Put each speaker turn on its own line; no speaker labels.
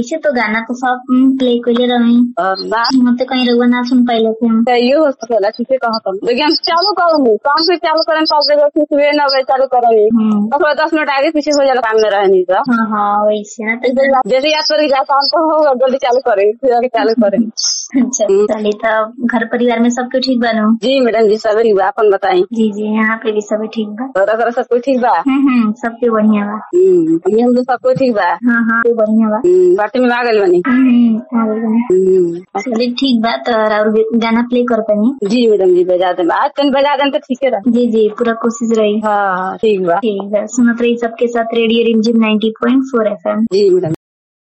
इसे तो गाना तो सब प्ले कइले रही
और बात
हम तो कहीं रउआ ना सुन पाइले थे हम
चाहिए हो सकेला ठीके कहत लेकिन हम चालू करूंगी काम फिर चालू करें पाँच बजे फिर सुबह नौ बजे चालू करेंगे
हम्म।
तो थोड़ा दस मिनट आगे पीछे हो जाला काम में रहनी तो
हाँ हाँ वैसे ना तो
जैसे याद करेगी जा काम तो होगा जल्दी चालू करें फिर आगे चालू करें
अच्छा चलिए तो घर परिवार में सबके ठीक बानो
जी मैडम जी सब ठीक बा अपन बताई
जी जी यहाँ पे भी सब ठीक बा
तोरा घर सब कुछ ठीक बा
हम्म हम्म सबके बढ़िया बा
हम्म हम लोग सब कुछ ठीक बा
हाँ हाँ सब बढ़िया बा
हम्म, पार्टी में आ गई बनी
हम्म, आ गइल बानी।
हम्म,
चलिए ठीक बा तो और गाना प्ले कर पानी
जी मैडम जी बजा दे आज कहीं बजा दें तो ठीक है रहा
जी जी पूरा कोशिश रही
हाँ ठीक बा
ठीक है सुनत रही सबके साथ रेडियो रिमझिम 90.4 एफएम
जी मैडम